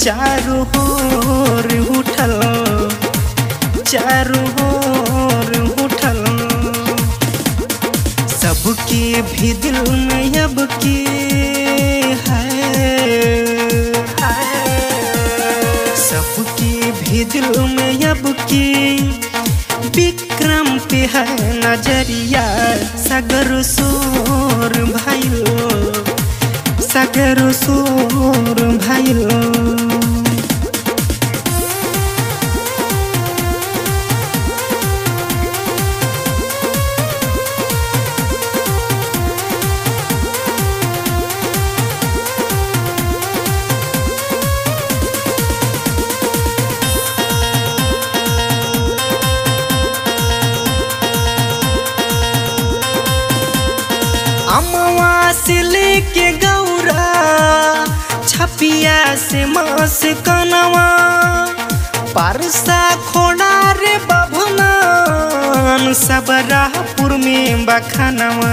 चारू होर उठल चारू होर उठल सबके भी दिल में अब की है सबके भी दिल में अब की विक्रम पे है नजरिया सगर सोर भाइलो सगर सोर भाइलो अमवा से लेके गौरा छपिया से मास कनवा परसा खोड़ा रे बभनान सबराहपुर में बखनवा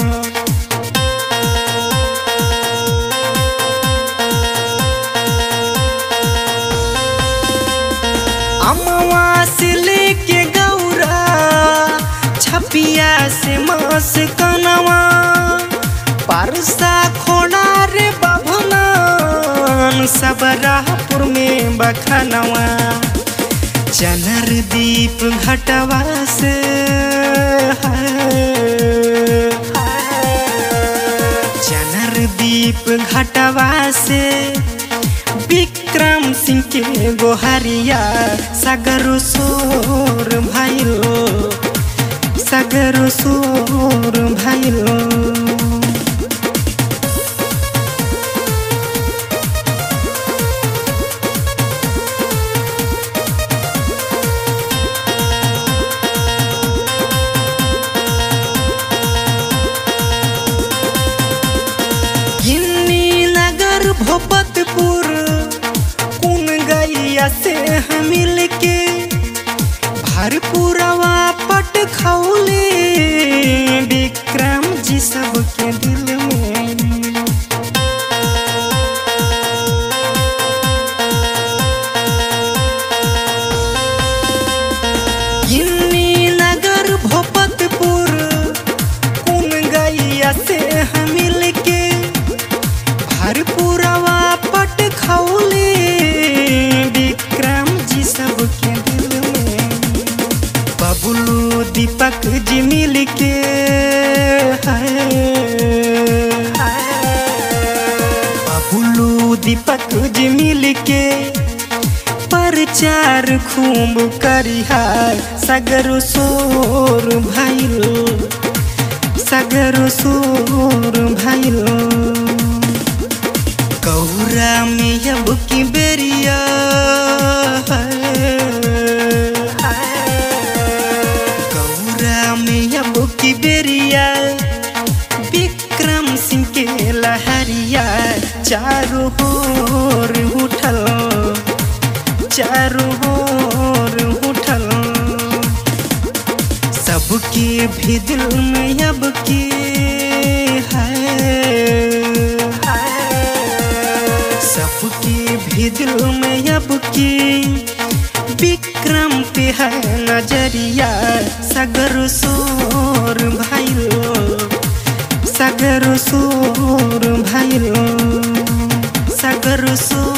अमवा से लेके गौरा छपिया से मास कनवा परसा खोड़ा रे बभनान सबराहपुर में बखनवा चनर दीप घटवा से चनर दीप घटवा से विक्रम सिंह के गोहरिया सगर सोर भाइलो सगर सोर भाइलो गिन्नी नगर भोपतपुर कुन गैया से हम मिल के भरपूरवा पट खौले विक्रम जी सबके दिल में गिन्नी नगर भोपतपुर कुन गैया से हम मिल के भरपूरवा पट खौले विक्रम जी सबके दिल में बबुलू दीपक जी मिल के बबुलू दीपक जी मिल के प्रचार खूब करिहा सगर सोर भाइलो सगर सोर भाइलो गौरा में अब की बेरिया गौरा में अब की बेरिया विक्रम सिंह के लहरिया चारों ओर उठल चारों ओर उठल सबके भी दिल में अब की है सबके भी दिल में अब की विक्रम पे है नजरिया सगर सोर भाइलो सगर सोर भाइलो सगर सोर